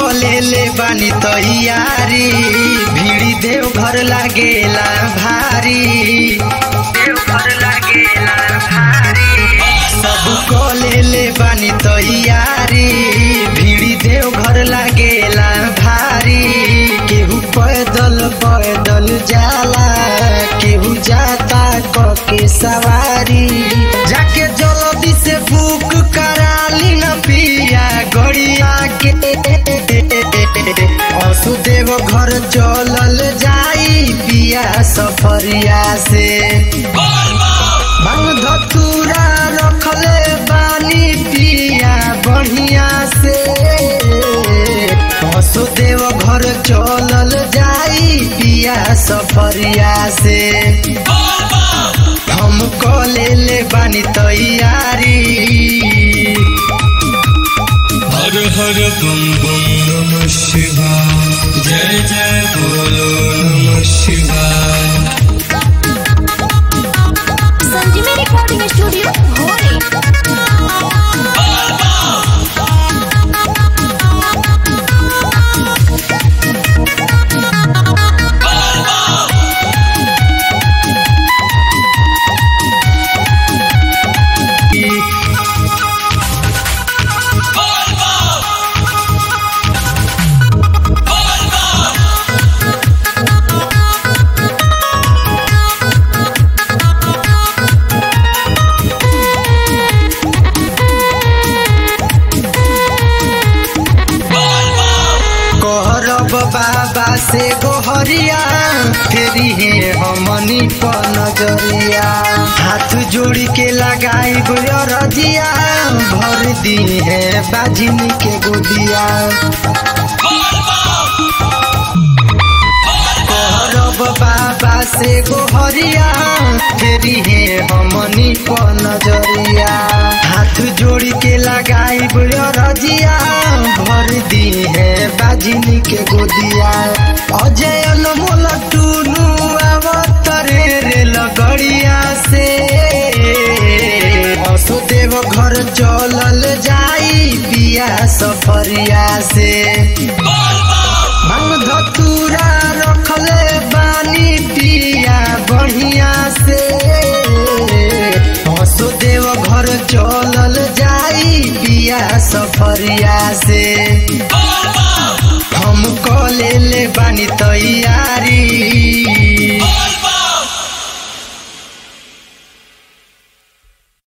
कले ले बानी तैयारी भीड़ी देव घर लागेला भारी देव घर लागेला भारी सब कले ले बानी तैयारी भीड़ी देव घर लागेला भारी केहू पैदल पैदल जाला केहू जाता क के सवारी जाके जल्दी से बुक कराली न पिया गड़िया के वसुदेव घर चलल जाई पिया सफरिया से बांग धतूरा रखले बानी पिया बढ़िया से वसुदेव घर चलल जाई पिया सफरिया से हम कले ले बानी तैयारी हर हर बम बम नमः शिवाय जय जय बोलो नमः शिवाय संजीवनी रिकॉर्डिंग स्टूडियो भोरे कहरब बाबा से गोहरिया फेरी है हमनी पर नजरिया हाथ जोड़ी के लगाई रजिया भर दी है बाजिनी के गोदिया कहरब बाबा से गोहरिया फेरी है हमनी पर नजरिया हाथ जोड़ी के लगाई रजिया भर दी है बाजिनी के गोदिया अजय अनमोल टूनू अवतरे रे लगड़िया से वसुदेव घर चलल जाई पिया सफरिया से भांग धतूरा रखले बानी पिया बढ़िया से वसुदेव घर चलल जाई पिया सफरिया से हम कले ले बानी तैयारी